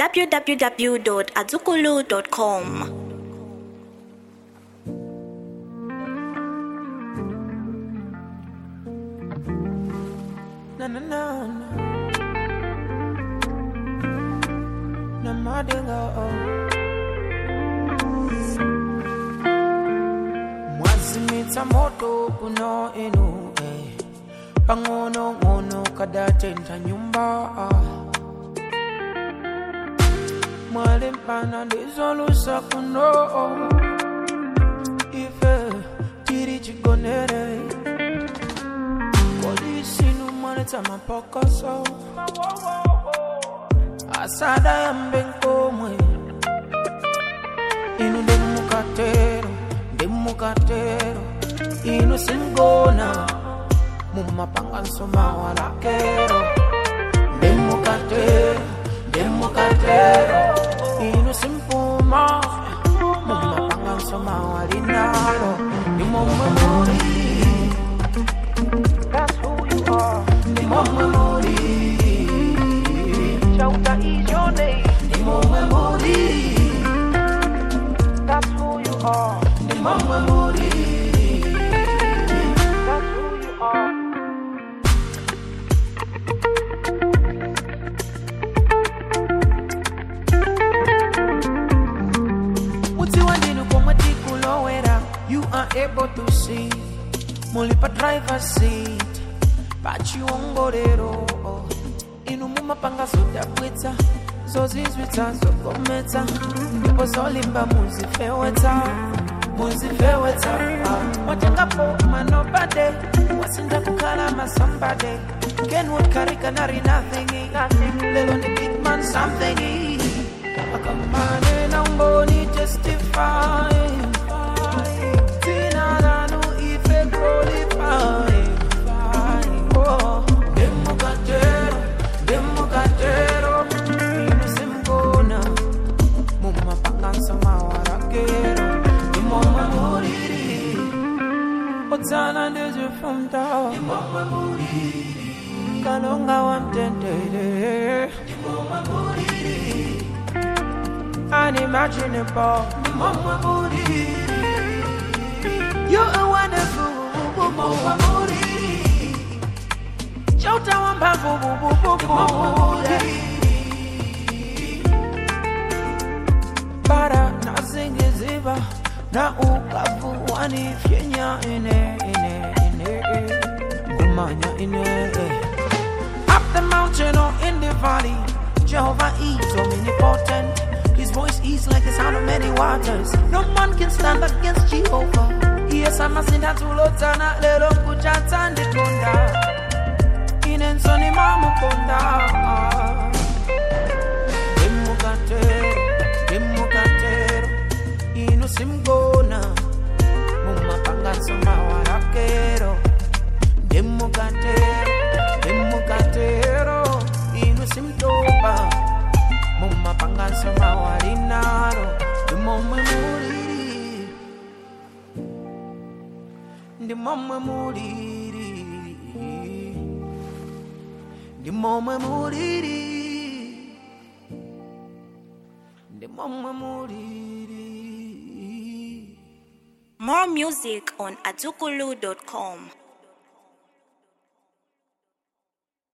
www.azukulu.com. Na na na na. Na madinga oh. Mwazimitsa moto kuno enu eh. Pangono ngono kada tenta nyumba ah. Mwalimpana ndizolusa kuno oh. Ife tiri chigonere Kodisinu mwanetsa mapokoso Asada ya mbenkomwe Inu ndemukatero ndemukatero Inu singona Mumapanganso mawalakero Ndemukatero ndemukatero Inu simpuma Mumapanganso mawalinaro Nimomwe muri That's who you are. Nimo Memori. Chauta is your name. Nimo Memori. That's who you are. Nimo Memori. That's who you are. Utiwa ndinu komwe tikulowera You are able to see Mulipa driver seat pachiongorero inu mumapanga zodabwitsa zozizwitsa zogometsa ndipo zolimba muzifewetsa muzifewetsa Ah, watengapo manobade wasinda kukhala masambade kenwood karikanari nothing lelo ni big man something akamane na umboni testify Tina lanu ife qualify Oh, Democatero, democatero Inu simgona Mumapangansa mawarakero Imomwe muriri Otsana ndezifumta Imomwe muriri Kalonga wa mtendere Imomwe muriri Unimaginable Imomwe muriri You're a wonderful Imomwe muriri Chauta wa mbavu Bara na zingiziba na ukavu wanifyenya ine ine ine Ngumanya ine Up the mountain or in the valley Jehovah is omnipotent His voice is like the sound of many waters No man can stand against Jehovah Yes, I'm a sinner to Lotana Lelo kuchata ndikonda inensoni mamukonda demukatero demukatero inu simgona mumapanganso mawarakero demukatero demukatero inu simtoba mumapanganso mawalinaro ndimomwe muliri ndimomwe muliri ndimomwe muliri ndimomwe muliri More music on azukulu.com.